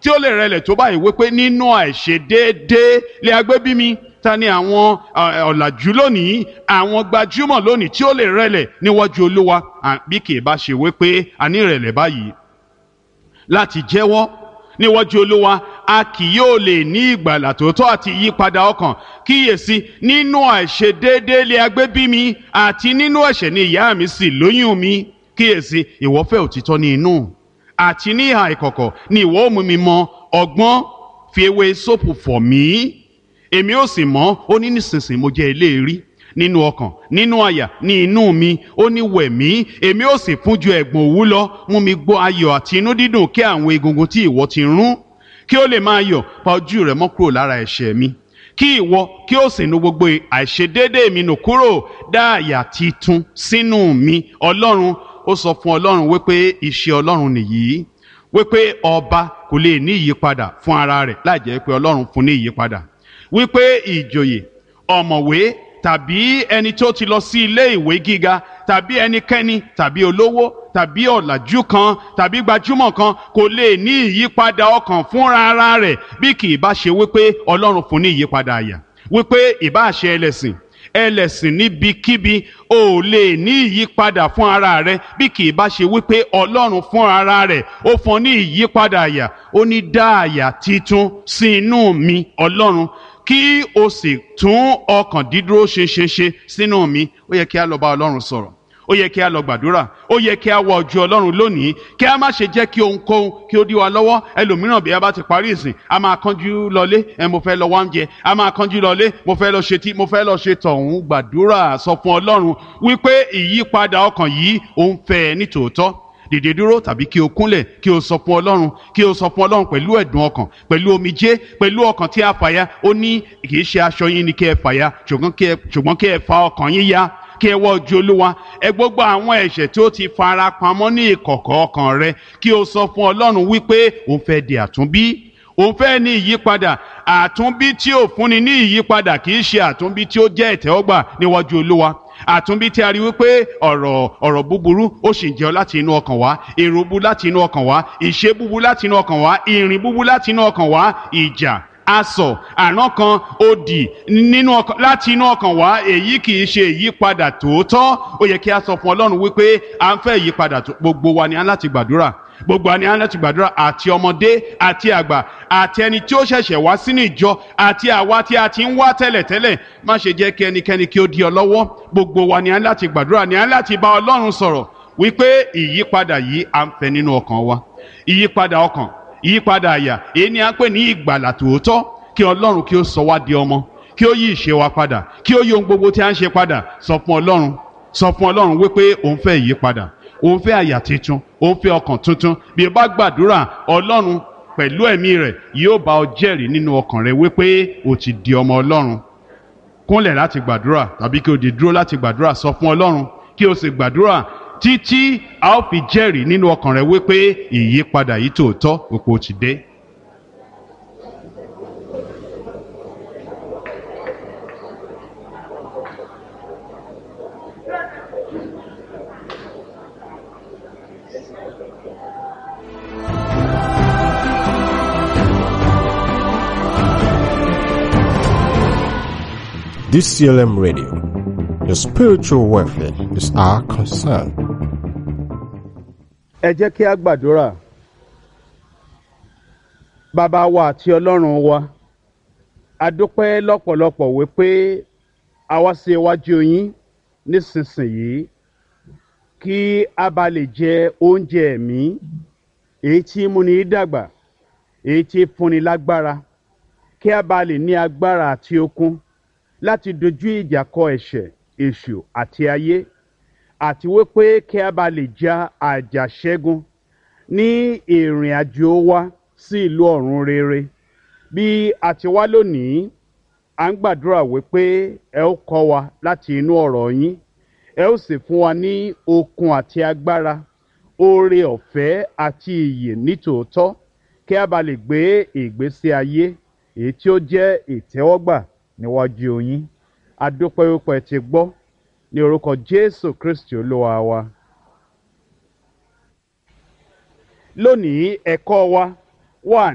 tí ó lè rẹlẹ̀ tó báyìí wípé nínú àìṣedéédéé lè agbé bí mi ta ni àwọn ọ̀làjú lónìí àwọn gbajúmọ̀ lónìí tí ó lè rẹlẹ̀ níwájú olúwa bí kì í bá ṣe wípé a ní ìrẹ̀lẹ̀ báyìí láti jẹ́wọ́ níwájú olúwa a kì yóò lè ní ìgbàlà tòótọ́ àti ìyípadà ọkàn kíyèsí nínú àìṣedéédéé lè agbé bí mi àti nínú ẹ̀ṣẹ̀ ni ìyá mi sì lóyún mi kíyèsí ìwọ fẹ́ òtítọ́ ní inú àti ní ìhà ìkọ̀kọ̀ ni ìwọ ó mú mi mọ ọgbọ́n fi ewé sóòpù fọ̀ mí èmi ó sì mọ́ ó ní nísinsìnyí mo jẹ́ eléèrí nínú ọkàn nínú àyà ní inú mi ó ní wẹ̀ mí èmi ó sì fún ju ẹ̀gbọ̀n òwú lọ mú mi gbọ́ ayọ̀ àti inú dídùn kí àwọn egungun tí ìwọ ti rún kí ó lè máa yọ̀ pa ojú rẹ̀ mọ́ kúrò lára ẹ̀ṣẹ̀ mi kí ìwọ kí ó sì nu gbogbo àìṣedéédé mi nù kúrò dá àyà titun sínú mi ọlọ́run ó sọ fún ọlọ́run wípé iṣẹ́ ọlọ́run nìyí wípé ọba kò lè ní ìyípadà fún ara rẹ̀ láì jẹ́ pé ọlọ́run fún ní ìyípadà wípé ìjòyè ọ̀mọ̀wé tàbí ẹni tó ti lọ sí ilé ìwé gíga tàbí ẹnikẹ́ni tàbí olówó tàbí ọ̀làjú kan tàbí gbajúmọ̀ kan kò lè ní ìyípadà ọkàn fúnra ara rẹ̀ bí kì í bá ṣe wípé ọlọ́run fún ní ìyípadà àyà wípé ìbá ṣe ẹlẹ́sìn ẹlẹ́sìn níbikíbi ò lè ní ìyípadà fún ara rẹ bí kì í bá ṣe wípé ọlọ́run fún ara rẹ̀ ó fún ní ìyípadà àyà ó ní dá àyà titun sí inú mi ọlọ́run kí o sì tún ọkàn dídúró ṣinṣinṣin sínú mi ó yẹ kí a lọ bá ọlọ́run sọ̀rọ̀ ó yẹ kí a lọ gbàdúrà ó yẹ kí a wọ ojú ọlọ́run lónìí kí a má ṣe jẹ́ kí ohunkóhun kí ó dí wa lọ́wọ́ ẹlòmíràn bí a bá ti parí ìsìn a máa kánjú lọlé ẹ mo fẹ́ lọ wá oúnjẹ a máa kánjú lọlé mo fẹ́ lọ ṣe tí mo fẹ́ lọ ṣe tọ̀hún gbàdúrà sọ fún ọlọ́run wípé ìyípadà ọkàn yìí ó ń fẹ́ ẹ ní tòótọ́ dìde dúró tàbí kí o kúnlẹ̀ kí o sọ fún ọlọ́run kí o sọ fún ọlọ́run pẹ̀lú ẹ̀dùn ọkàn pẹ̀lú omijé pẹ̀lú ọkàn tí a fàya ó ní kì í ṣe aṣọ yín ni kí ẹ fàya ṣùgbọ́n kí ẹ fa ọkàn yín ya kí ẹ wọ ojú olúwa ẹ gbogbo àwọn ẹ̀ṣẹ̀ tí ó ti fara pamọ́ ní ìkọ̀kọ̀ ọkàn rẹ kí o sọ fún ọlọ́run wípé òun fẹ́ di àtúnbí òun fẹ́ ní ìyípadà àtúnbí tí ò fúnni ní ìyípadà kì í ṣe àtúnbí tí ó jẹ́ ìtẹ́wọ́gbà níwájú olúwa àtúnbí tí a rí wípé ọ̀rọ̀ ọ̀rọ̀ búburú ó sì ń jẹ́ láti inú ọkàn wá èrò bu láti inú ọkàn wá ìṣe búbu láti inú ọkàn wá ìrìn búbu láti inú ọkàn wá ìjà asọ̀ àrán kan òdì nínú ọkàn láti inú ọkàn wá èyí kì í ṣe ìyípadà tòótọ́ ó yẹ kí a sọ fún ọlọ́run wípé à ń fẹ́ ìyípadà gbogbo wa ni a láti gbàdúrà gbogbo àní àwọn láti gbàdúrà àti ọmọdé àti àgbà àti ẹni tí ó ṣẹ̀ṣẹ̀ wá sínú ìjọ àti àwa tí a ti ń wá tẹ́lẹ̀tẹ́lẹ̀ má ṣe jẹ́ kí ẹnikẹ́ni kí ó di ọ lọ́wọ́ gbogbo wa ni a láti gbàdúrà ni a láti bá ọlọ́run sọ̀rọ̀ wípé ìyípadà yìí à ń fẹ́ nínú ọkàn wa ìyípadà ọkàn ìyípadà àyà èyí ni a ń pè ní ìgbàlà tòótọ́ kí ọlọ́run kí ó sọ wá di ọmọ kí ó yí ìṣe wa padà kí ó yí ohun gbogbo tí a ń ṣe padà sọ fún ọlọ́run sọ fún ọlọ́run wípé òun fẹ́ ìyípadà òun fẹ́ àyà tuntun òun fẹ́ ọkàn tuntun bí o bá gbàdúrà ọlọ́run pẹ̀lú ẹ̀mí rẹ̀ yóò bá ọ jẹ́rìí nínú ọkàn rẹ wípé o ti di ọmọ ọlọ́run kúnlẹ̀ láti gbàdúrà tàbí kí o dì dúró láti gbàdúrà sọ fún ọlọ́run kí o sì gbàdúrà títí a ó fi jẹ́rìí nínú ọkàn rẹ wípé ìyípadà yìí tòótọ́ òpó ti dé. DCLM Radio. Your spiritual welfare is our concern. ẹ jẹ́ kí a gbàdúrà bàbá wa àti ọlọ́run wa a dúpẹ́ lọ́pọ̀lọpọ̀ wípé a wá sí iwájú yín nísinsìnyí kí a bá lè jẹ oúnjẹ ẹ̀mí èyí tí múni dàgbà èyí tí fúnni lágbára kí a bá lè ní agbára àti okun láti dojú ìjà kọ ẹ̀ṣẹ̀ èṣù àti ayé àti wípé kí a bá lè ja àjàṣẹ́gun ní ìrìn àjò wa sí ìlú ọ̀run rere bí a ti wá lónìí à ń gbàdúrà wípé ẹ ó kọ́ wa láti inú ọ̀rọ̀ yín ẹ ó sì fún wa ní okun àti agbára oore ọ̀fẹ́ àti ìyè nítòótọ́ kí a bá lè gbé ìgbésí ayé èyí tí ó jẹ́ ìtẹ́wọ́gbà níwájú yín adúpẹ́ wípé ẹ ti gbọ́ ní orúkọ jésù kristi olúwa wa. lónìí ẹ̀kọ́ wa wà